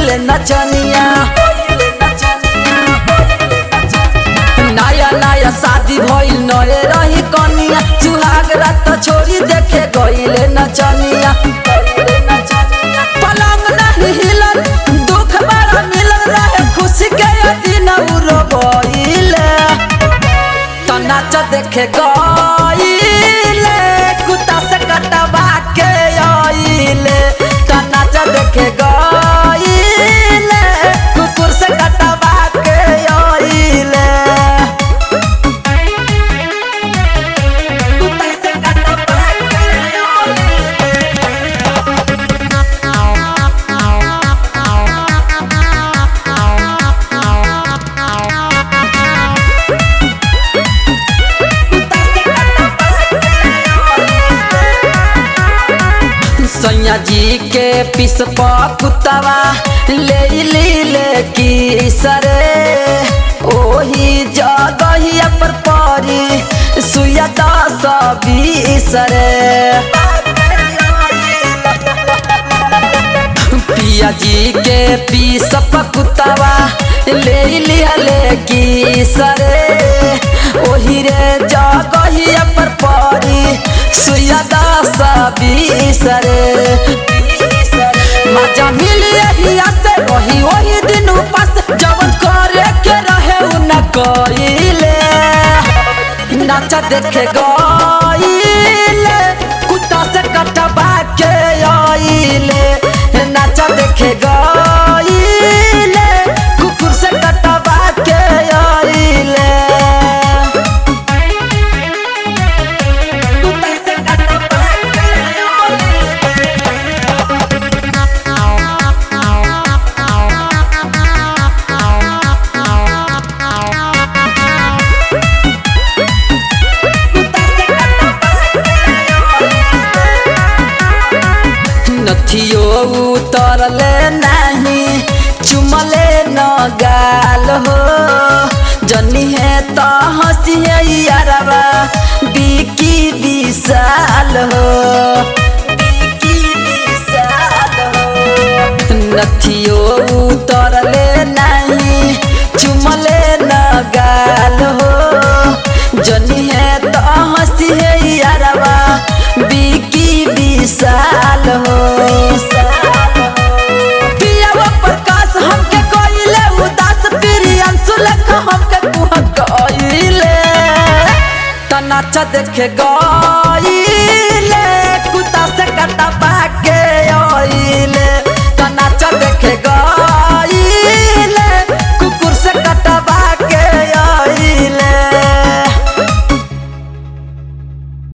गइले नचनिया नया नया शादी भइल नए रही कनिया सुहाग रात छोरी देखे गइले नचनिया पलंग नहीं हिलल दुख बड़ा मिलल रहे खुशी के दिन उरो गइले तो नाच देखे गइले कुत्ता से कटवा के आइले तो नाच देखे गइले कुकुर से कटवा के आइले कुत्ता से कटवा के सैया जी के पिस कुतवा ले ली ले की सरे ओही जगहिया पर परी सुया दस बीसरे पिया जी के पीस कुतवा ले लिया ले की सरे ओही रे जगहिया पर परी सुया दस बीसरे मजा मिली एहिया से रही वही दिन उपास जवन करे के रहे उ न कइले नाच देखे गइले कुत्ता से कटवा के आइले नाच देखे गइले कुकुर से कटवा के आइले कुत्ता से कटवा के आइले नथियो उतरले नहीं चुमले न गाल हो जनी है तो हंसी है यारवा बिकी विशाल हो बिकी विशाल हो नथियो उतरले नहीं चुमले न गाल हो जनी है तो हंसी है यारवा बिकी विशाल हो पियावा प्रकाश हमके कइले उदास प्रियंशु लेख हमके कुह कइले त नाच देखे गई